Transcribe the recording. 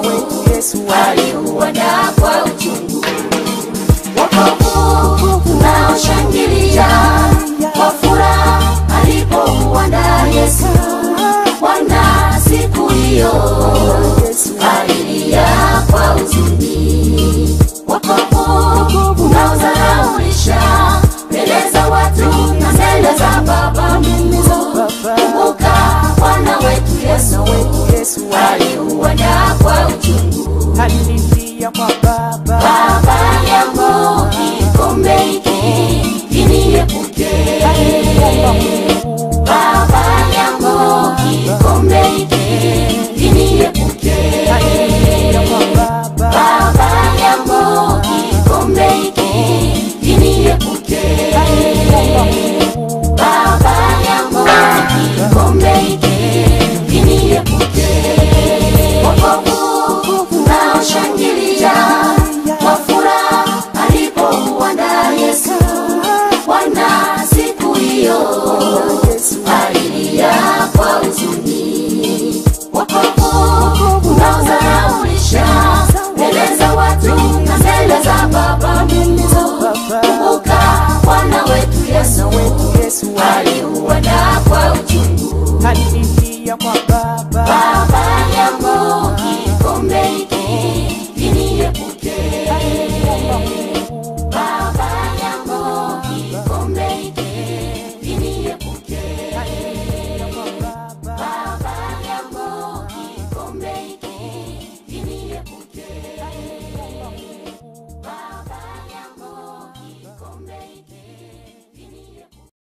wetu Yesu aliuandaa kwa uchungu. Wokovu tunaoshangilia kwa furaha alipouandaa Yesu. Bwana siku hiyo alilia kwa huzuni. Wokovu unaodharaulisha mbele za watu na mbele za Baba Mungu. Kumbuka Bwana wetu Yesu Yesu aliuandaa kwa uchungu. alilia kwa Baba Baba yangu kikombe hiki kiniepuke. Baba yangu kikombe hiki kiniepuke. Baba yangu kikombe hiki kiniepuke. Baba yangu kikombe hiki kiniepuke. Wokovu unaoshangilia kwa furaha alipouandaa Yesu. Bwana siku hiyo alilia kwa huzuni. Wokovu unaodharaulisha mbele za watu na mbele za Baba Mungu. Kumbuka Bwana wetu Yesu Yesu aliuandaa